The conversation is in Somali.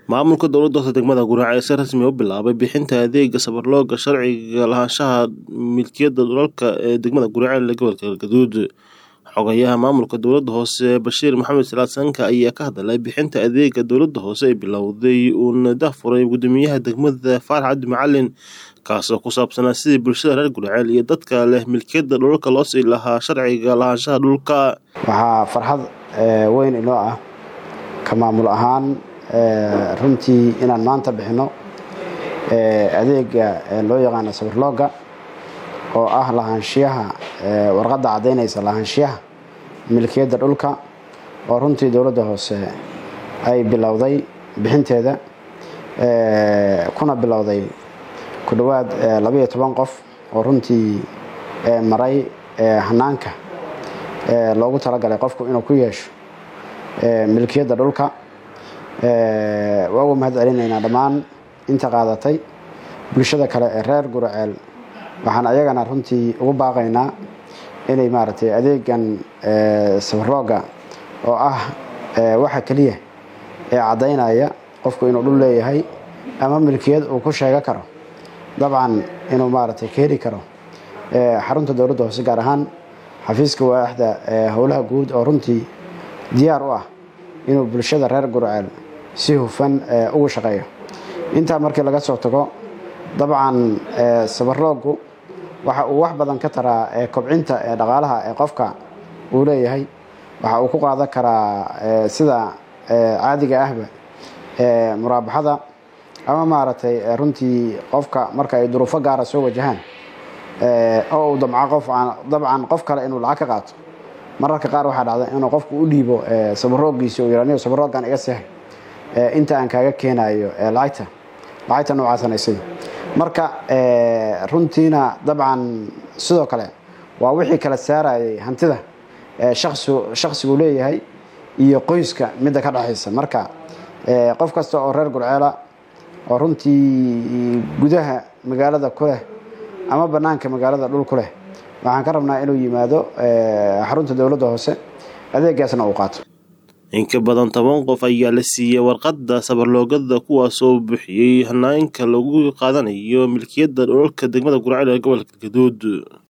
Maamulka dowladda hoose degmada Guraac ayaa si rasmi ah u bilaabay bixinta adeega safarlooga sharciga lahaanshaha milkiyadda dhulalka ee degmada Guraac ee gobolka Galgaduud. Xogayaha maamulka dowladda hoose Bashiir Maxamed Salaad Sanka ayaa ka hadlay bixinta adeega dowladda hoose ee bilowday uuna daahfuray guddoomiyaha degmada Faarax Cabdi Macalin kaasoo ku saabsanaa sidii bulshada reer Guraac iyo dadka leh milkiyadda dhulalka loo sii lahaa sharciga lahaanshaha dhulka. waxaa farxad eh, weyn inoo ah ka maamul ahaan eh, runtii inaan maanta bixino eh, adeega eh, loo yaqaano safarlooga oo ah lahaanshiyaha eh, warqadda caddaynaysa lahaanshiyaha milkiyadda dhulka oo runtii dowladda hoose ay bilowday bixinteeda eh, kuna bilowday ku dhowaad eh, labaiyo toban qof oo runtii eh, maray eh, hanaanka eh, loogu talagalay qofku inuu ku yeesho eh, milkiyadda dhulka eh, waa uga mahad celinaynaa dhammaan inta qaadatay bulshada kale ee reer guraceel waxaan ayagana runtii ugu baaqaynaa inay maaragtay adeegan eh, safarooga oo ah eh, waxa keliya ee caddaynaya qofku inuu dhul leeyahay ama milkiyad uu ku sheego karo dabcan inuu maaragtay ka heli karo eh, xarunta dowladda hoose gaar ahaan xafiiska waaxda eh, howlaha guud oo runtii diyaar u ah inuu bulshada reer gurceel si hufan eh, ugu shaqeeyo intaa markii laga soo tago dabcan eh, safarloogu waxa uu wax badan ka taraa eh, kobcinta ee dhaqaalaha ee qofka uu leeyahay waxa uu ku qaadan karaa eh, sida eh, caadiga ahba eh, muraabaxada ama maaragtay eh, runtii qofka marka ay duruufo gaara soo wajahaan eh, oo uu damco qof aan dabcan qof kale inuu lacag ka qaato mararka qaar waxaa dhacda inuu qofku u dhiibo eh, sabaroogiisa uu yidhahdo sabaroogan iga seexay eh, inta aan kaaga keenayo eh, lacagta lacagta noocaasanaysay marka eh, runtiina dabcan sidoo kale waa wixii kala saarayay hantida eh, shaqsigu shaqsigu leeyahay iyo qoyska midda ka dhexaysa marka eh, qof kasta oo reer gurceela oo runtii gudaha magaalada ku leh ama bannaanka magaalada dhul ku leh waxaan ka rabnaa inuu yimaado eh, xarunta dowladda hoose adeegaasna uu qaato In ka badan toban qof ayaa la siiyey warqadda safarloogada kuwaasoo bixiyey hanaanka lagu qaadanayo milkiyadda dhulalka degmada Guraac ee gobolka Galgaduud.